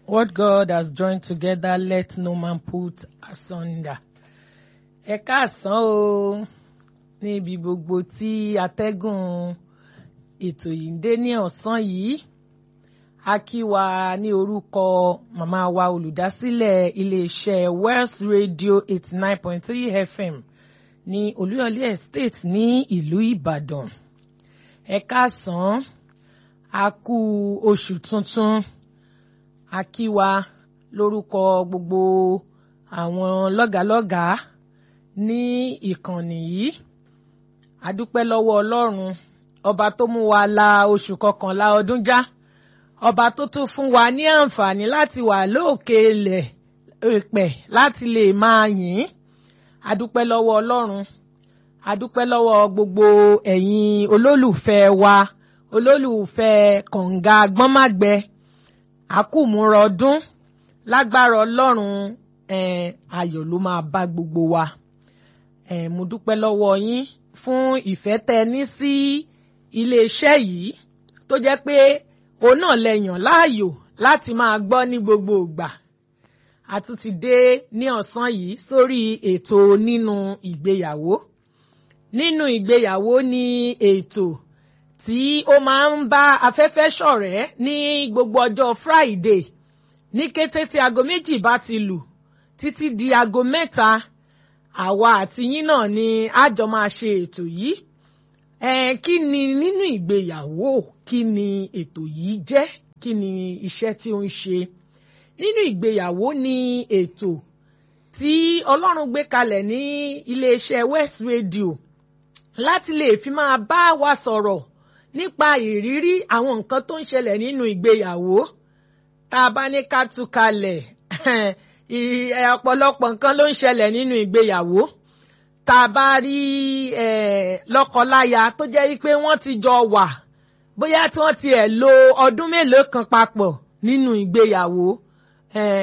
What God has joined together, let no man put asunder. Ẹ káàsán o níbi gbogbo tí atẹ́gùn ètò yìí ń dé ní ọ̀sán yìí. A kí wa ní orúkọ màmá wa olùdásílẹ̀ iléeṣẹ́ Wells Radio eighty nine point three FM ní Olúyọ̀lé Estate ní ìlú Ìbàdàn. Ẹ káàsán a kú oṣù tuntun a kí wa lórúkọ gbogbo àwọn lọ́gàlọ́gàá ní ìkànnì yìí a dúpẹ́ lọ́wọ́ Ọlọ́run ọba tó mú wa la oṣù kọkànlá ọdún já ọba tó tún fún wa ní àǹfààní láti wà lóòkè ilẹ̀ èpẹ̀ láti lè máa yìn a dúpẹ́ lọ́wọ́ Ọlọ́run a dúpẹ́ lọ́wọ́ gbogbo ẹ̀yin olólùfẹ́ wa olólùfẹ́ kànga gbọ́nmágbẹ àkùmúrọ̀ ọdún lágbára Ọlọ́run eh, ayọ̀ ló máa bá gbogbo wa eh, mo dúpẹ́ lọ́wọ́ yín fún ìfẹ́ tẹ ní sí iléeṣẹ́ yìí tó jẹ́ pé òun náà lẹ yàn láàyò láti máa gbọ́ ní gbogbo ìgbà a tún ti dé ní ọ̀sán yìí sórí ètò nínú ìgbéyàwó nínú ìgbéyàwó ní ètò tí ó máa ń bá afẹ́fẹ́ ṣọ̀rẹ́ ní gbogbo ọjọ́ Friday ní kété tí aago méjì bá ti lù títí di aago mẹ́ta àwa àti yín náà ni a jọ máa ṣe ètò yìí ẹ kí ni nínú ìgbéyàwó kí ni ètò yìí jẹ́ kí ni iṣẹ́ tí ó ń ṣe nínú ìgbéyàwó ni ètò tí Ọlọ́run gbé kalẹ̀ ní iléeṣẹ́ West Radio láti lè fi máa bá wa sọ̀rọ̀ nípa ìrírí àwọn nǹkan tó ń ṣẹlẹ̀ nínú ìgbéyàwó tá a bá ní ká tú kalẹ̀ ọ̀pọ̀lọpọ̀ nǹkan ló ń ṣẹlẹ̀ nínú ìgbéyàwó tá a bá rí lọ́kọláya tó jẹ́ wípé wọ́n ti jọ wà bóyá tí wọ́n ti ẹ̀ lo ọdún mélòó kan papọ̀ nínú ìgbéyàwó